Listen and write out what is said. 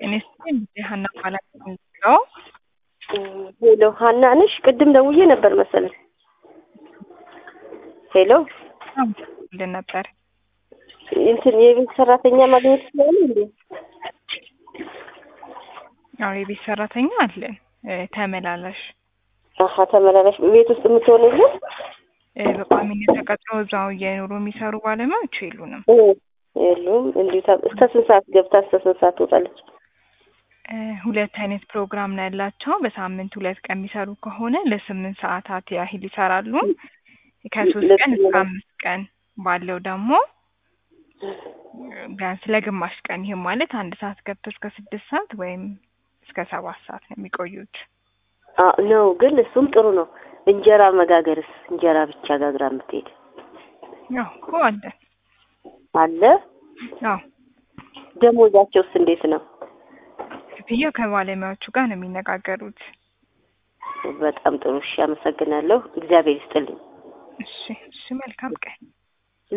ጤና ይስጥልኝ እንግዲህ ሀና እባላለሁ ነው። ሄሎ ሀና ነሽ? ቅድም ደውዬ ነበር መሰለኝ። ሄሎ ልን ነበር እንትን የቤት ሰራተኛ ማግኘት ይችላል እንዴ? አዎ የቤት ሰራተኛ አለን እ ተመላላሽ አሀ ተመላላሽ ቤት ውስጥ የምትሆንልን እ በቋሚነት ተቀጥረው እዛው እየኖሩ የሚሰሩ ባለሙያዎች የሉንም። እ የሉም። እንዲሁ ታ- እስከ ስንት ሰዓት ገብታ እስከ ስንት ሰዓት ትወጣለች? እ ሁለት አይነት ፕሮግራም ነው ያላቸው። በሳምንት ሁለት ቀን የሚሰሩ ከሆነ ለስምንት ሰዓታት ያህል ይሰራሉ። ከሶስት ቀን እስከ አምስት ቀን ባለው ደግሞ ቢያንስ ለግማሽ ቀን ይህም ማለት አንድ ሰዓት ገብቶ እስከ ስድስት ሰዓት ወይም እስከ ሰባት ሰዓት ነው የሚቆዩት። አ ነው ግን እሱም ጥሩ ነው። እንጀራ መጋገርስ እንጀራ ብቻ ጋግራ የምትሄድ ያው እኮ አለን። አለ። አዎ ደሞዛቸውስ እንዴት ነው? ክፍያው ከባለሙያዎቹ ጋር ነው የሚነጋገሩት። በጣም ጥሩ እሺ፣ አመሰግናለሁ። እግዚአብሔር ይስጥልኝ። እሺ እሺ፣ መልካም ቀን